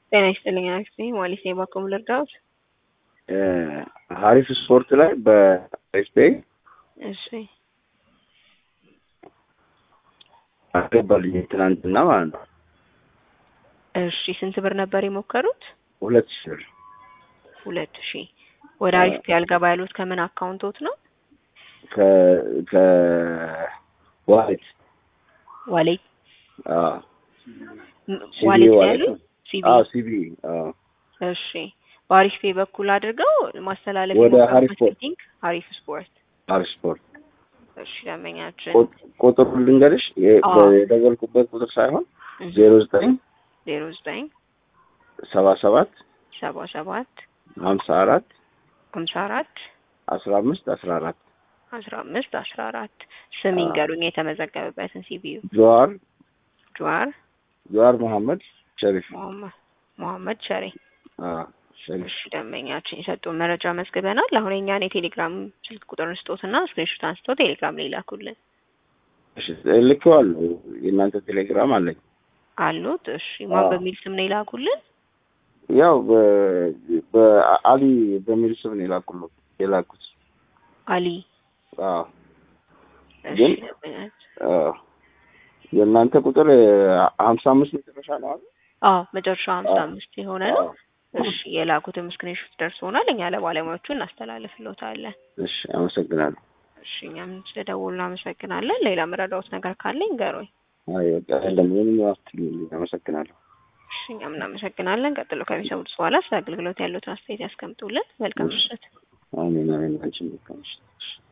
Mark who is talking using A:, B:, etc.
A: ጤና ይስጥልኝ አክስቴ ማለት ነው። ባኮም ልርዳዎት?
B: ሀሪፍ ስፖርት ላይ በኤስፔይ
A: እሺ
B: አገባልኝ ትናንትና ማለት ነው።
A: እሺ ስንት ብር ነበር የሞከሩት?
B: ሁለት ሺህ ብር
A: ሁለት ሺህ ወደ አሪፍ ያልገባ ያሉት ከምን አካውንቶት ነው?
B: ከ ከ ዋሌት
A: ዋሌት
B: አዎ ሲቢ
A: ዋሌት
B: ዋሌት
A: ያሉት
B: ነው።
A: ሲቢ
B: አዎ ሲቢ አዎ
A: እሺ በአሪፍ ፔ በኩል አድርገው ማስተላለፍ
B: ወደ
A: የሞከሩት
B: ሀሪፍ ስፖርት።
A: ቲንክ አሪፍ ስፖርት
B: ሀሪፍ ስፖርት
A: እሺ ደንበኛችን
B: ቁጥ- ቁጥሩን ልንገርሽ የ-
A: አዎ።
B: የደወልኩበት ቁጥር ሳይሆን ዜሮ ዘጠኝ
A: ዜሮ ዘጠኝ
B: ሰባ ሰባት
A: ሰባ ሰባት
B: ሀምሳ አራት
A: ሀምሳ አራት
B: አስራ አምስት አስራ አራት
A: አስራ አምስት አስራ አራት ስም
B: አዎ።
A: ይንገሩኝ የተመዘገበበትን ሲቢዩ
B: ጀዋር
A: ጀዋር
B: ጀዋር መሐመድ ሸሪፍ
A: መሐመድ መሐመድ ሸሬ
B: አዎ ሸሪፍ
A: እሺ ደንበኛችን የሰጡን መረጃ መዝግበናል። አሁን የኛን የቴሌግራም ስልክ ቁጥር ስጦትና ስክሪንሾት አንስተው ቴሌግራም ላይ ላኩልን
B: እሺ ልኬዋለሁ። የእናንተ ቴሌግራም አለኝ።
A: አሉት። እሺ ማን
B: አዎ።
A: በሚል ስም ነው የላኩልን?
B: ያው በ- በአሊ በሚል ስም ነው የላኩት የላኩት።
A: አሊ
B: አዎ
A: እሺ
B: ግን-
A: ደንበኛችን
B: አዎ የእናንተ ቁጥር ሀምሳ አምስት መጨረሻ ነው አይደል?
A: አዎ መጨረሻ ሀምሳ
B: አዎ።
A: አምስት የሆነ ነው።
B: አዎ።
A: እሺ የላኩትም ስክሪንሾት ደርሶናል። እኛ ለባለሙያዎቹ እናስተላልፍልዎታለን።
B: እሺ አመሰግናለሁ።
A: እሺ እኛም ስለደወሉ እናመሰግናለን። ሌላ መረዳዎት ነገር ካለ ይንገሩኝ።
B: አይ በቃ የለም ምንም አትልኝ። አመሰግናለሁ።
A: እሺ እኛም እናመሰግናለን። ቀጥሎ ከሚሰሙት በኋላ ስለ አገልግሎት ያሉትን አስተያየት ያስቀምጡልን። መልካም ምሽት።
B: አሜን አሜን። አንቺን መልካም ምሽት።